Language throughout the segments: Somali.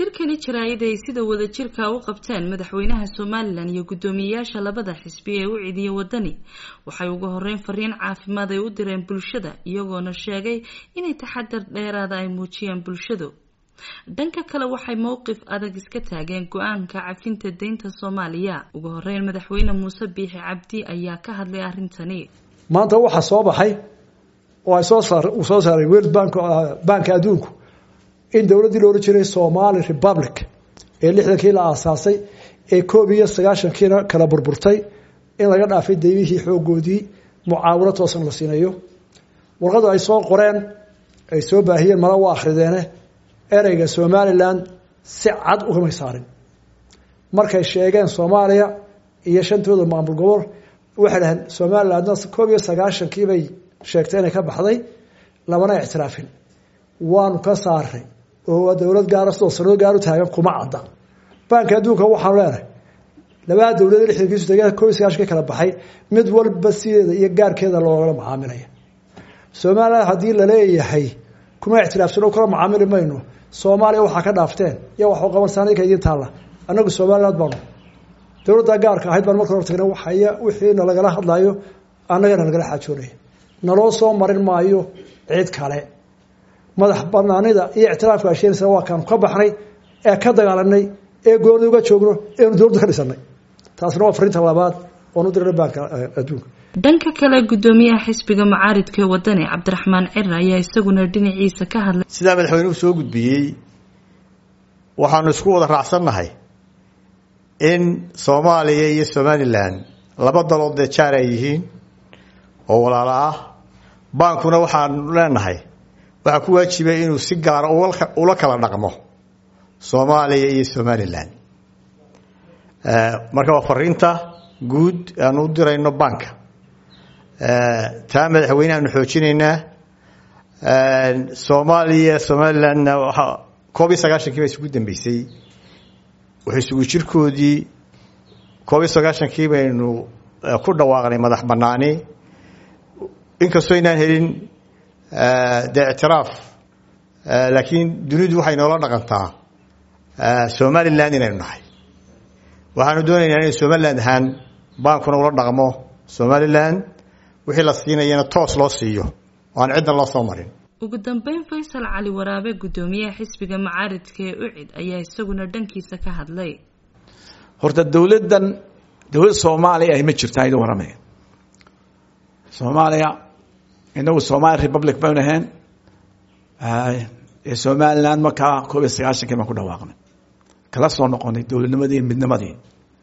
shirkani jaraa'id ay sida wadajirka u qabteen madaxweynaha somalilan iyo guddoomiyeyaasha labada xisbi ee u cidiya wadani waxay ugu horeyn fariin caafimaad ay u direen bulshada iyagoona sheegay inay taxadar dheeraada ay muujiyaan bulshadu dhanka kale waxay mowqif adag iska taageen go-aanka cafinta deynta soomaaliya ugu horeyn madaxweyne muuse biixi cabdi ayaa ka hadlay arrintani maanta waxaa soo baxay oo ay soo saar uu soo saaray world bank banka adduunku in dowladdii la ohan jiray somali republic ee lixdankii la aasaasay ee koob iyo sagaashankiina kala burburtay in laga dhaafay daymihii xoogoodii mucaawino toosan la siinayo warqadu ay soo qoreen ay soo baahiyeen mala waa akhrideene ereyga somalilan si cad ugamay saarin markay sheegeen soomaaliya iyo shantooda maamul gobol waxay dhaheen somalilandna koob iyo sagaashankii bay sheegtay inay ka baxday lamana ictiraafin waanu ka saaray oo dowlad gaara sidoo sanado gaar u taagan kuma cadda banka adduunka waxaanu leenahay labada dowlad lixdankiisu tageen koob iyo sagaashankii kala baxay mid walba sideeda iyo gaarkeeda loogala macaamilaya somaliland haddii laleeyahay kuma ictiraafsano kala macaamili mayno soomaaliya waxaa ka dhaafteen iyo waxu qabansan idinka idiin taalla annagu somaliland baanu dowladda gaarka ahayd baan marka hor tagna waxaya wixiina lagala hadlayo annagana lagala xaajoonaya naloo soo marin maayo cid kale madax banaanida iyo ictiraafka asheenaysa waa kaanu ka baxnay ee ka dagaalanay ee gooni uga joogno eenu dowladda ka dhisanay taasna waa fariinta labaad oon u dirnay baanka adduunka dhanka kale guddoomiyaha xisbiga mucaaridka ee wadani cabdiraxmaan cira ayaa isaguna dhinaciisa ka hadlay sidaa madaxweynuhu soo gudbiyey waxaanu isku wada raacsannahay in soomaaliya iyo somalilan laba dalood dee jaar ay yihiin oo walaalo ah baankuna waxaanu leenahay waxaa ku waajibay inuu si gaara ula kala dhaqmo soomaaliya iyo somalilan marka waa fariinta guud aanu u dirayno banka taa madaxweynehaanu xoojinaynaa soomaaliya somalilandna waa koob iyo sagaashankii baa isugu dambeysay wuxuu isugu jirkoodii koob iyo sagaashankii baynu ku dhawaaqnay madax banaani inkastoo inaan helin dee ictiraaf laakiin dunidu waxay noola dhaqantaa somaliland inaynu nahay waxaanu doonaynaa inay somaliland ahaan baankuna ula dhaqmo somaliland wixii la siinayana toos loo siiyo oo aan ciddan loo soo marin ugu dambeyn faysal cali waraabe guddoomiyaha xisbiga mucaaridka ee ucid ayaa isaguna dhankiisa ka hadlay horta dowladdan dowlad soomaaliya ahy ma jirtaa idin waramaya soomaaliya inagu somali republic baynu ahayn ee somaliland markaa koob iyo sagaashankii baan ku dhawaaqnay kala soo noqonay dowladnimadii midnimadii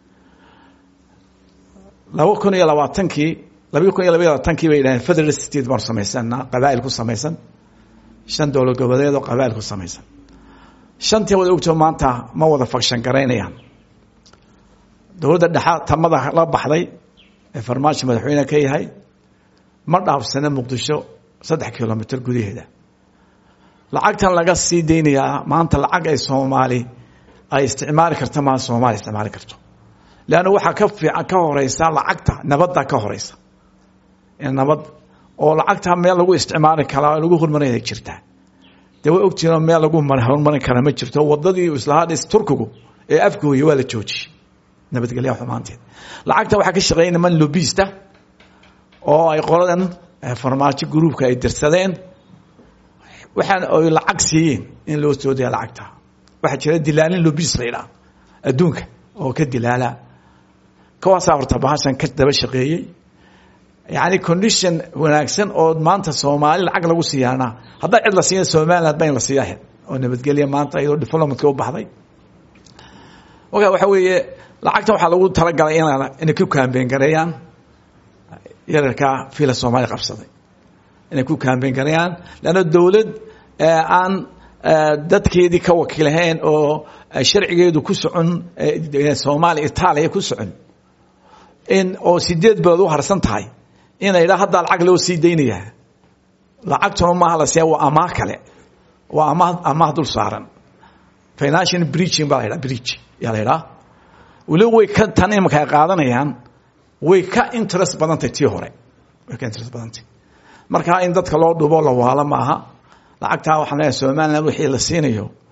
laba kun iyo labaatankii laba kun iyo labaiy labaatankii bay yidhaheen federal state baanu samaysana qabaa'il ku samaysan shan dowlad goboleed oo qabaa'il ku samaysan shantii wada ogto maanta ma wada fakshan garaynayaan dowladda dhexa tamada la baxday ee farmaajo madaxweyne ka yahay ma dhaafsana muqdisho saddex kilomitr gudaheeda lacagtan laga sii deynayaa maanta lacag ay soomaali ay isticmaali karta maa soomaaliya isticmaali karto leanna waxaa ka fiican ka horeysa lacagta nabadda ka horeysa nabad oo lacagta meel lagu isticmaali karaa lagu hormarinaya jirtaa dee way ogtiinoo meel lagu horumarin karaa ma jirto wadadii islahaa dhis turkigu ee afgooya waa la joojiyey nabadgelya xumaanteed lacagta waxaa ka shaqeeya niman lobista oo ay qoladan farmaajo gruubka ay dirsadeen waxaan ay lacag siiyeen in loo soo daya lacagta waxaa jira dilaalin lobis la yidhaha adduunka oo ka dilaala kawaasaa horta bahashan ka daba shaqeeyey yani condition wanaagsan oo maanta soomaali lacag lagu siiyaana haddaa cid la siiya somaliland ba in la siiya oo nabadgelya maanta iyadoo diplomatka u baxday oka waxa weeye lacagta waxaa lagu talagalay in inay ku kaambeyn gareeyaan yararkaa fiila soomaaliya qabsaday inay ku kaambeyn gareeyaan leanna dowlad aan dadkeedii ka wakiilahayn oo sharcigeedu ku socon soomaaliya itaaliya ku socon in oo sideed belood u harsan tahay ina yidhaa haddaa lacag loo sii daynayaa lacagtuna maaha la siiya waa amaah kale waa amaah amaah dul saaran financial breaching baa la yidhaha breach yaa la yidhaha weliba way ka tan imanka ay qaadanayaan way ka interest badantay tii hore way ka interest badantay marka in dadka loo dhubo la waalo maaha lacagtaa waxaan leeyahay somaliland wixii la siinayo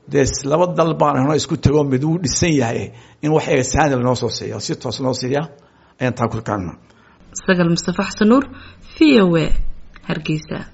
dee laba dal baan hno isku tago mid uu dhisan yahay in wax eesaani lanoo soo siiya si toos noo siiya ayaan taa ku kaagna sagal mustafa xasan nuur v o a hargeysa